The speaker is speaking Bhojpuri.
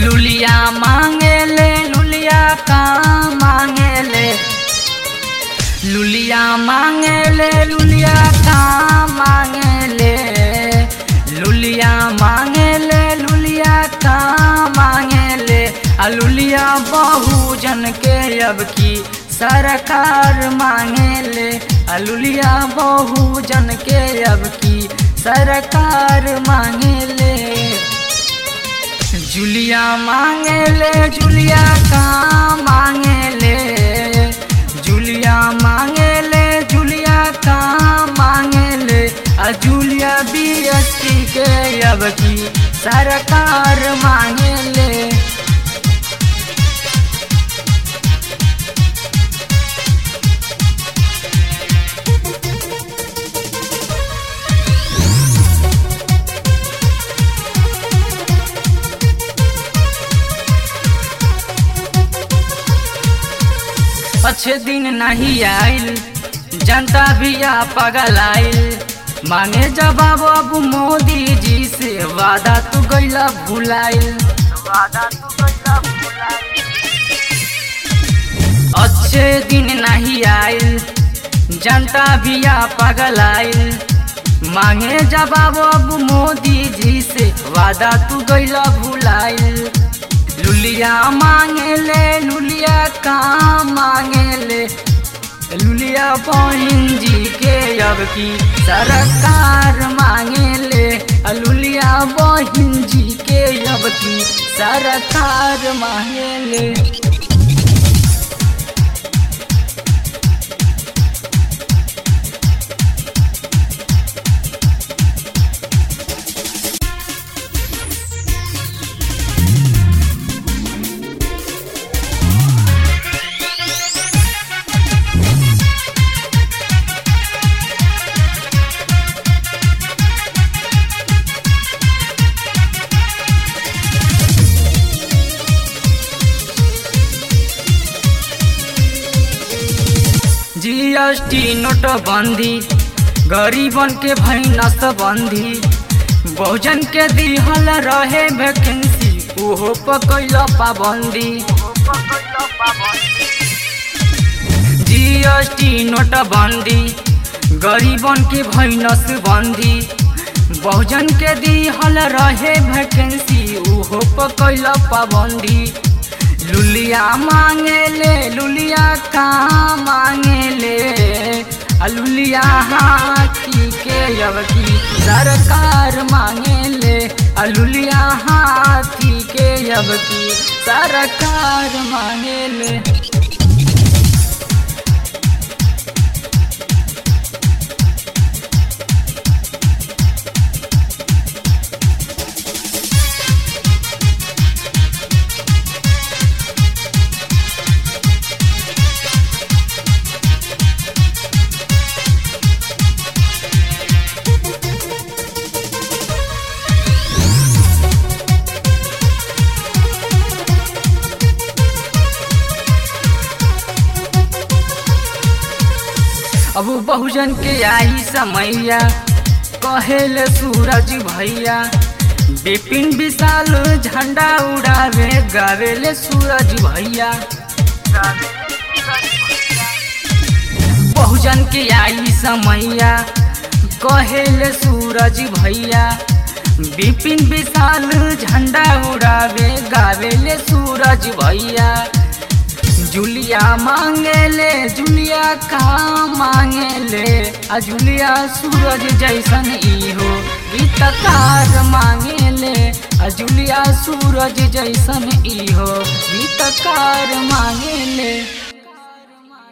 लुलिया मांगे ले लुलिया का मांगे ले लुलिया मांगे ले लुलिया का मांगे ले लुलिया मांगे ले लुलिया का मांगे ले आ लुलिया बहुजन के अब की सरकार मांगे ले आ लुलिया बहुजन के अब की सरकार मांगे ले जुलिया मांगे ले जुलिया का मांगे ले जुलिया मांगे ले जुलिया का मांगे ले आ जुलिया बीएसटी के अब की सरकार मांगे ले अच्छे दिन नहीं आइल जनता भी आ पगल आइल मांगे जवाब अब मोदी जी से वादा तू गैला भुलाइल वादा तू गैला भुलाइल अच्छे दिन नहीं आइल जनता भी आ पगल आइल मांगे जवाब अब मोदी जी से वादा तू गैला भुलाइल लुलिया मांगे ले लुलिया का मांगे ले लुलिया बहन जी के अब की सरकार मांगे ले लुलिया बहन जी के अब की सरकार मांगे ले जीएसटी नोटबंदी गरीबन के भैनस बंदी बहुजन के दिहल रहे वैकेंसी ओहो पकैल पाबंदी जीएसटी नोटबंदी गरीबन के भैनस बंदी बहुजन के दिहल रहे वैकेंसी ओहो पकैल पाबंदी लुलिया मांगे ले लुलिया का मांगे ले लुलिया हाथी के अब की सरकार मांगे ले लुलिया हाथी के अब की सरकार मांगे ले अब बहुजन के आई समैया कहेले सूरज भैया बिपिन विशाल झंडा उड़ावे गावेले सूरज भैया बहुजन के आई समैया कहेले सूरज भैया बिपिन विशाल झंडा उड़ावे गावेले सूरज भैया जुलिया मांगे ले जुलिया का मांगे ले आ जुलिया सूरज जैसन ई हो गीतकार मांगे ले आ जुलिया सूरज जैसन ई हो गीतकार मांगे ले